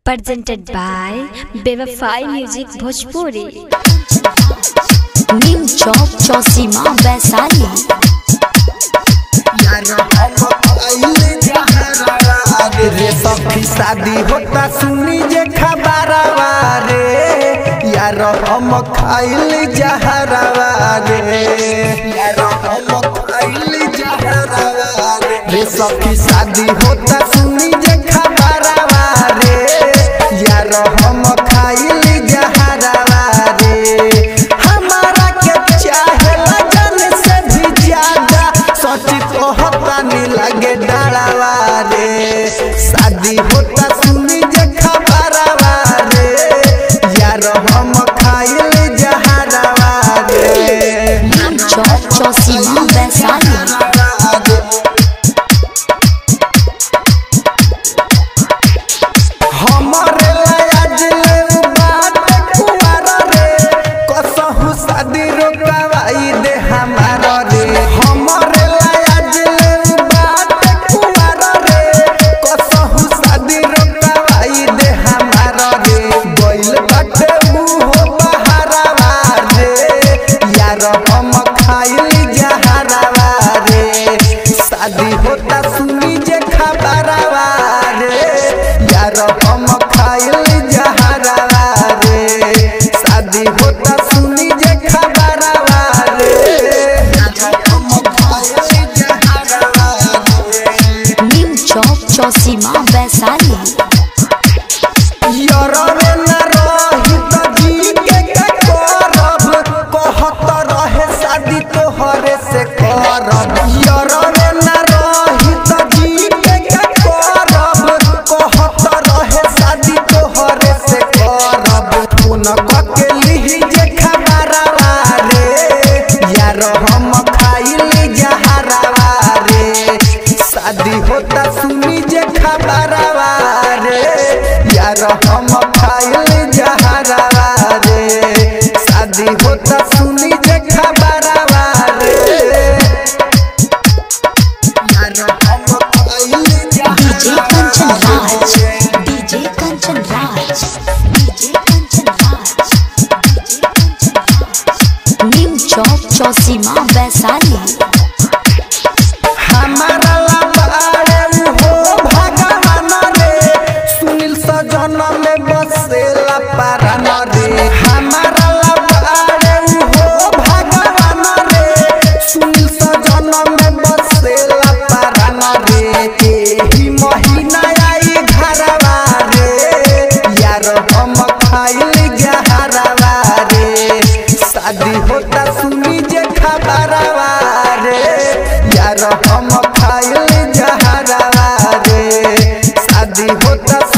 presented by Bevafai Music Bhojpuri. नीम चौक चौसीमा वैशाली रे सखी शादी होता सुनी जे खबरवा रे यार हम खाइल जहरवा रे यार हम खाइल जहरवा रे रे सखी शादी होता सुनी जे खबरवा रे यार हम खाइल जहरवा रे हमारा के चाहे लगन से भी ज्यादा सच तो होता नहीं लगे डरावा रे शादी होता सुनी जे खबरवा रे यार हम खाइल जहरवा रे नीम चौक चौसीमा वैशाली हमरे लाज ले बात कुवार रे कसहु शादी रोकवाई दे हमारा रे हमरे लाज ले बात कुवार रे कसहु शादी रोकवाई दे हमारा रे गइल बाटे मुहो बहारवा रे यार हम खाइल जहरवा रे शादी होता सुनी जे खबरवा रे यार हम खाइल जहरवा रे शादी होता सुनी जे खबरवा रे यार हम खाइल जहरवा रे नीम चौक चौसीमा वैशाली यरवे न रही त जी के का करब कहत रहे शादी तोहरे से करब यरवे न रही त जी के का करब कहत रहे शादी तोहरे से करब फोन कके लिही जे खबरवा रे यार हम खाइल जहरवा रे शादी होता सुनी जे खबरवा रे यार हम खाइल जहरवा रे शादी होता सुनी जे खबरवा रे यार हम खाइल डीजे कंचन जहरवा राज रे DJ Kanchan Raj DJ Kanchan Raj DJ Kanchan Raj Neem Chowk Chausima Vaishali हमारा लबाड़े हो भगवान रे सुनील सजन में बसेला पारान रे हमारा लबाड़े हो भगवान रे सुनील सजन में बसेला पारान रे एही महीना आई घरवा रे यार हम खाइल जहरवा रे शादी होता सुनी जे खबरवा रे यार हम खाइल जहरवा रे शादी होता